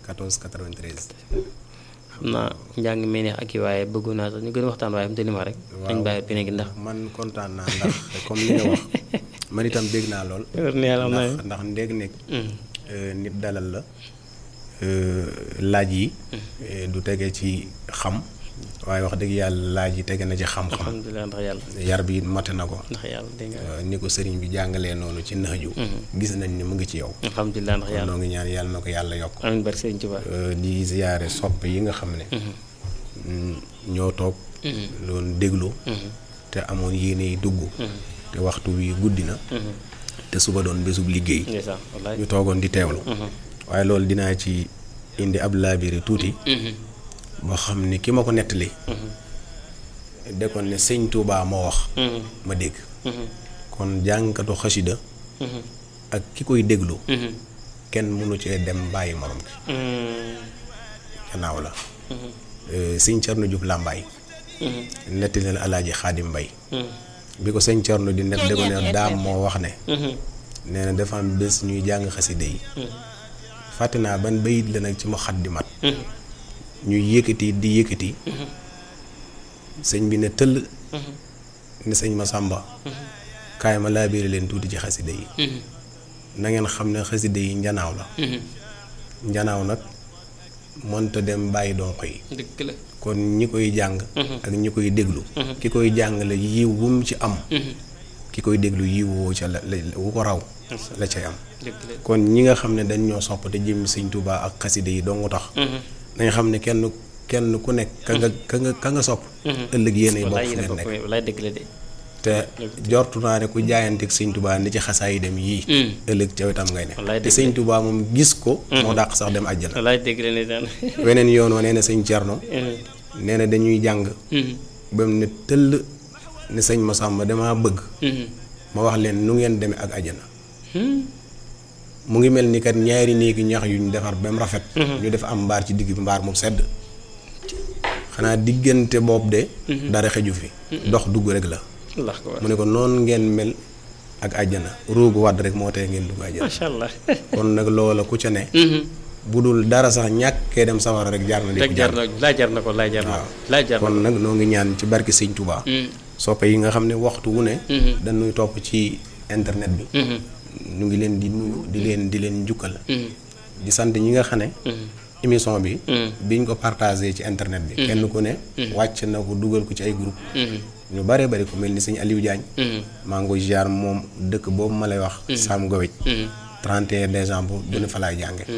14 93. xam naa njàng mi neex ak i waaye bëggu naa sax ñu gën a waxtaan waaye am te li ma rek. dañ bàyyi bi nekk ndax. man kontaan naa ndax comme ni nga wax man itam dégg naa lool. wër na yàlla am na ndax ndax ndéeg nekk. nit dalal la. laaj yi. du tege ci xam. waaye wax dëgg yàlla laaj yi tege na ci xam-xam. alhamdulilah ndax yàlla. yar bi mate na ko. ndax yàlla dégg nga. ni ko sëriñ bi jàngalee noonu ci naxju. gis nañ ni mu ngi ci yow. alhamdulilah ndax yàlla. noo ngi ñaan yàlla na ko yàlla yokk. amiin barke Sëriñ Tuubaa. di ziyaare sopp yi nga xam ne. ñoo toog. loon déglu. te amoon yéene yi dugg. te waxtu wi guddi na. te suba doon bésub liggéey. ndeysaan wallaay. ñu toogoon di teewlu. waaye loolu dinaa ci indi ab laabiri tuuti. boo xam ni ki ma ko nettali. dekkoon ne sëñ Touba moo wax. ma dégg. kon jàngkatu xasida ak ki koy déglu. kenn mënu cee dem bàyyi morom ki gannaaw la. sëñ Thierno Diouf Lambaay. nettali leen alaaji Xaadim Mbay bi ko sëñ Thierno di net dégg ne daam moo wax ne. nee na dafa am bés ñuy jàng xasida yi. fàtte naa ban bayit la nag ci mu xat di mat. ñuy yëkkati di yëkkati. sëñ bi ne tëll. ne sëñ Masamba. kaay ma laabiire leen tuuti ci xasida yi. na ngeen xam ne xasida yi njanaaw la. njanaaw nag mënta dem bàyyi donko yi. dëgg la. kon ñi koy jàng. ak ñi koy déglu. ki koy jàng la yiw wu mu ci am. ki koy déglu yiw woo ca la la wu ko raw. la cay am. dëgg la. kon ñi nga xam ne dañ ñoo sopp te jëm sëñ Tuubaa ak xasida yi dong tax. nañ xam ne kenn kenn ku nekk ka nga ka nga ka nga sopp. ëllëg yéenay bokk wallaay fu yéen a ngeen bokk nekk. wallaay dëgg la de. te jortu naa ne ku jaayanteeg sëñ Tuubaa ni ci xasaa yi dem yii. ëllëg ca wetam ngay Wallaay ne. te dëgg sëñ Tuubaa moom gis ko. moo dàq sax dem àjjana. wallaay dëgg la ndeysaan. weneen yoon wa nee na sëñ Cerno. nee na dañuy jàng. ba mu ne tëll ne sëñ Masamba damaa bëgg. ma wax leen nu ngeen demee ak àjjana. mu ngi mel ni kat ñaari néegi ñax yu ñu defar ba mu rafet. ñu def am mbaar ci digg bi mbaar mu sedd. xanaa diggante boobu de. dara xeju fi. dox dugg rek la. allah ko mu ne ko noonu ngeen mel ak àjjana roogu wàdd rek moo tee ngeen dugg àjjana. macha allah. kon nag loola ku ca ne. bu dul dara sax ñàkkee dem sawara rek jaar na di rek jar na laa jar na ko laa jar na ko laa jar na kon ko. nag noo ngi ñaan ci barke Sëñ Touba. soppe yi nga xam ne waxtu wu ne. dañuy topp ci internet bi. ñu ngi leen di nuyu di leen di leen njukkal. di sant ñi nga xam ne. émission bi. biñ ko partagé ci internet bi. kenn ku ne. wàcc na ko dugal ko ci ay groupe ñu bare bari ku mel ni sëñ Aliou Diagne. maa ngi koy ziar moom dëkk boobu ma lay wax. Sam Gowej. 31 décembre bu ne fa laay jànge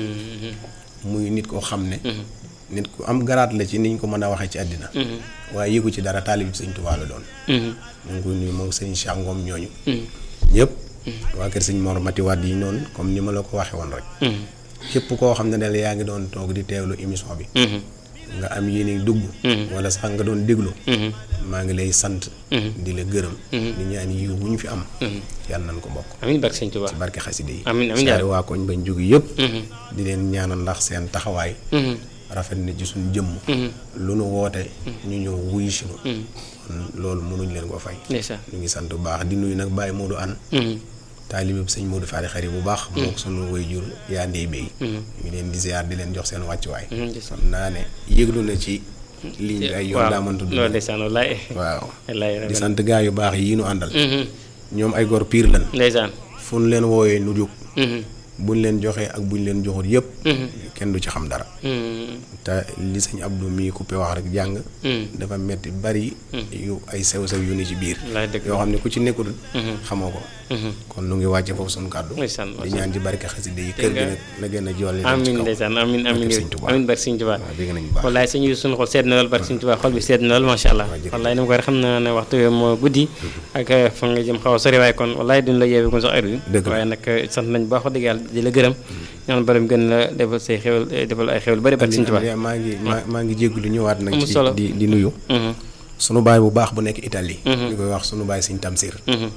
muy nit koo xam ne. nit ku am garaat la ci niñ ko mën a waxee ci àddina. waaye yëgu ci dara taalib sëñ Tuubaa la doon. mu ngi koy nuyu moom sëñ Cheikh Ngom ñooñu. ñëpp. waa kër sëñ Mor Mati Wade yi noonu comme ni ma la ko waxee woon rek. képp koo xam ne daal yaa ngi doon toog di teewlu émission bi. nga am yéene dugg. wala sax nga doon déglu. maa ngi lay sant. di la gërëm. di ñaan yiw bu ñu fi am. yàlla nañ ko bokk. amiin barke sëñ Tuubaa. ci barke xaside yi. amiin amiin saari waa koñ bañ jóge yëpp. di leen ñaanal ndax seen taxawaay. rafet na ci suñu jëmm. lu nu woote. ñu ñëw wuyu si nu. kon loolu mënuñ leen ko fay. ndeysaan. ñu ngi sant bu baax di nuyu nag Baye Modou Anne. taalibe bi sëñ Modou Fari xari bu baax. moo ko sunu waajur yaa ndey béy. ñu ngi leen di ziar di leen jox seen wàccuwaay. ndeysaan. xam naa ne yëglu na ci ligne bi ay yoon daa mënta loolu dund. ndeysaan wallaay. waaw wallaay di sant gaa yu baax yi nu àndal. ñoom ay gor piir lan. ndeysaan. fu nu leen wooyee nu jóg. buñ leen joxee ak buñ leen joxut yëpp. kenn du ci xam dara. te li sëñ Abdou mii coupé wax rek jàng. dafa metti bari. yu ay sew sew yu ni ci biir. wallaay dëgg yoo xam ne ku ci nekkul. xamoo ko. kon nu ngi wàcce foofu sunu kàddu. ndeysaan di ñaan ci barke xasida yi kër gi nag na gën a jolli. dem ci amiin kaw. ndeysaan amiin amiin Barke Sëñ Tuubaa. amiin barke sëñ Tuubaa waaw dégg nañu bu baax. wallaay sëñ bi suñu xol sedd na lool barke sëñ Tuubaa xol bi sedd na lool macha allah jërëjëf. wallaay ni ma ko waxee xam naa ne waxtu wi moo guddi ak fa nga jëm xaw a sori waaye kon wallaay duñ la yeewee kon sax heure bi Dëgg la. waaye nag sant nañ baax wax dëgg yàlla di la gërëm ñaan borom gën la defal say xewal defal ay xewal bari barke sëñ Tuubaa maa ngi maa maa ngi jégalu ñëwaat nag. Amul ci solo. di di nuyu. Mhm. sunu baay bu baax bu nekk Italie. ñu koy wax sunu baay sëñ Tamsir. Mhm.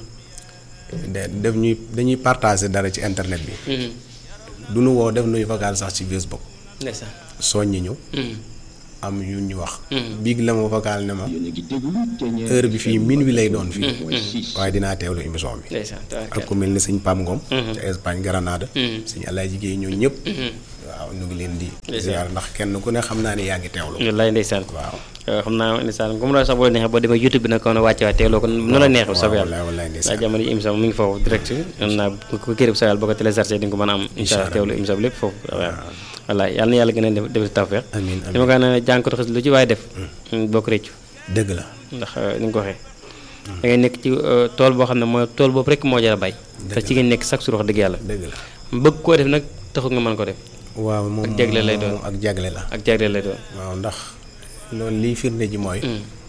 de def ñuy dañuy partager dara ci internet bi. Mhm. du nu woo def nuy vocal sax ci Facebook. ndeysaan soññi ñu. Mhm. am yu ñu wax. biig la ma vocal ne ma. heure bi fii minuit lay doon fii. waaye dinaa teewlu émission bi. ndeysaan ak tabaarkalla ku mel ni sëñ Pam Ngom. ca Espagne Granada. sëñ Alaaji Géey ñoo ñëpp. waaw ñu ngi leen di Ndeysaan. ziar ndax kenn ku ne xam naa ne yaa ngi teewlu wallaay ndeysaan waaw xam naa ndeysaan comme la sax boo neexee boo demee youtube bi nag kon wàcce waat teewloo ko nu la neexee soob yàlla wallaay wallaay ndax ndeysaan jamono yi émission mu ngi foofu direct xam naa bu ko kii bu sa yàlla boo ko téléchargé di nga ko mën a am incha allah Allah. teewlu émission bi lépp foofu waaw wallaay yàlla na yàlla gën a def def si tawfeex amiin li ma ko ne jànkatu xas lu ci waaye def bokk réccu dëgg la ndax ni nga ko waxee da ngay nekk ci euh, tool boo xam ne mooy tool boobu rek moo jar a bay te ci ngeen nekk chaque jour wax dëgg yàlla dëgg la bëgg koo def nag taxul nga mën ko def waaw moom Ak jagle lay doon. moom ak jagle la ak jagleel lay doon waaw ndax loolu liy firnde ji mooy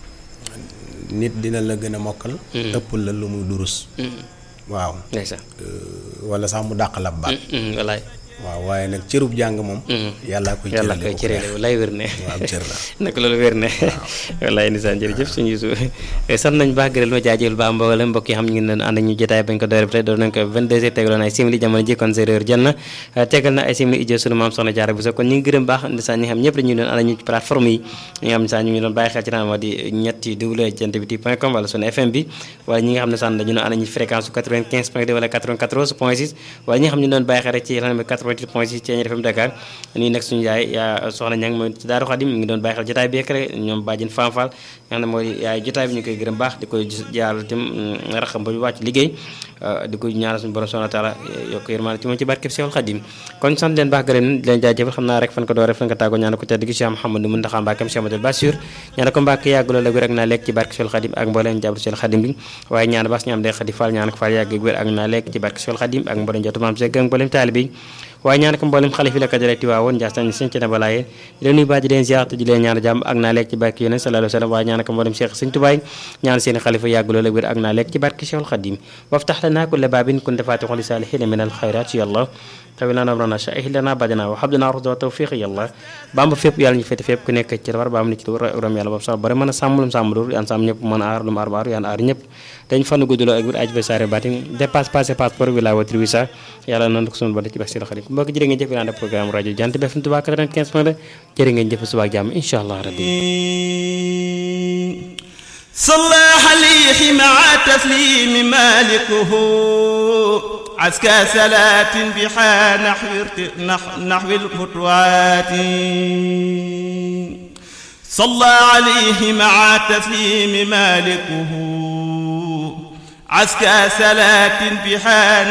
nit dina la gën a mokkal ëpp la lu muy durus waaw ndeysaan euh, wala sax mu dàq la baat wallaay waaw waaye nag cërub jàng moom yàllaa koy yàlla cërale koy ku cërale neex. wallaay wér ne waaw cër la naka loolu wér ne wallaay nisaan jërëjëf suñu yusu sant nañ baax gërëm ma jaajëfal baax mboolem mbokk yi xam ñu ngi doon ànd ak ñu jotaay bañ ko doore ba tey doon nañ ko 22 heures tegaloon ay simili jamono ji kon séeréer jël na tegal na ay simili ijjo sunu maam soxna jaara bu so kon ñu ngi gërëm baax nisaan ñi nga xam ñëpp dañuy doon ànd ak ñu ci plateforme yi ñi nga xam ne sax ñu ngi doon bàyyi xel ci naan moo di ñetti double jant bi ti point com wala sunu fm bi wala ñi nga xam ne sax dañu doon ànd ak ñu ci fréquence su 95 point 2 wala 94 point 6 wala ñi nga xam ne ñu doon bàyyi xel rek ci rajo bi 88 point 6 ci FM Dakar nii nag suñu yaay yaa soxna ñang mooy ci Daaru Xadim mi ngi doon bàyyi xel jotaay bi rek rek ñoom bàjjen Fam Fall nga xam ne mooy yaay jotaay bi ñu koy gërëm baax di koy jaaral tim raxam ba ñu wàcc liggéey di ko ñaanal suñu borom subhanahu wa taala yokk yërmaande ci moom ci barkeb Seexul Xadim kon sant leen baax gërëm di leen jaajëfal xam naa rek fan ko door rek fan ko tàggoo ñaanal ko tedd gi Cheikh Mouhamadou Mountakha Mbacké Cheikh Amadou Bassir ñaanal ko Mbacké yàgg loolu ak wér ak naa lekk ci barke Seexul Xadim ak mbooleem jàbru Seexul Xadim bi waaye ñaan baax ñu am day xadi Fall ñaan ko Fall yàgg ak wér ak naa lekk ci barke Seexul Xadim ak mbooleem jotu maam Seck ak mbooleem taalibe yi waaye ñaan ko mboolem xalif yi la ko dalee Tiwaawoon Njaasaan sëñ ci na balaaye di leen nuyu baax di leen ziar te di leen ñaan jàmm ak naa lekk ci barke yonent sallallahu alayhi wa sallam waaye ñaan ko mboolem Cheikh sëñ Tubaay ñaan seen xalifa yàgg loolu ak wér ak naa lekk ci barke Cheikhul Khadim waftax lana kulla baabin kunta faatixan li saalihiina min alxayraat yàlla tawi lana amrana sha'ih lana badana wa habdana rusda wa tawfiq yàlla bamba fépp yàlla ñu fete fépp ku nekk ci war baam ni ci war rom yàlla boobu sax bari mën a sàmm lu mu sàmm dul yaan sàmm ñëpp mën a aar lu mu aar ba aar yaan aar ñëpp dañ fan gudduloo ak wér aj ba saare baatin dépasse passé passeport bi laa watri wi sa yàlla nan ko sunu bada ci barke Cheikhul Khadim mbokk jërë ngeen jëf yi naan programme rajo Jant bi FM Touba 95 point 2 jërë ngeen jëf suba ak jàmm incha allah rabbi صلى عليه مع تسليم مالكه عسكى صلاة بحا نحو ارت- نح- نحو الفتوات صلى عليه مع تسليم مالكه عسكى صلاة بحا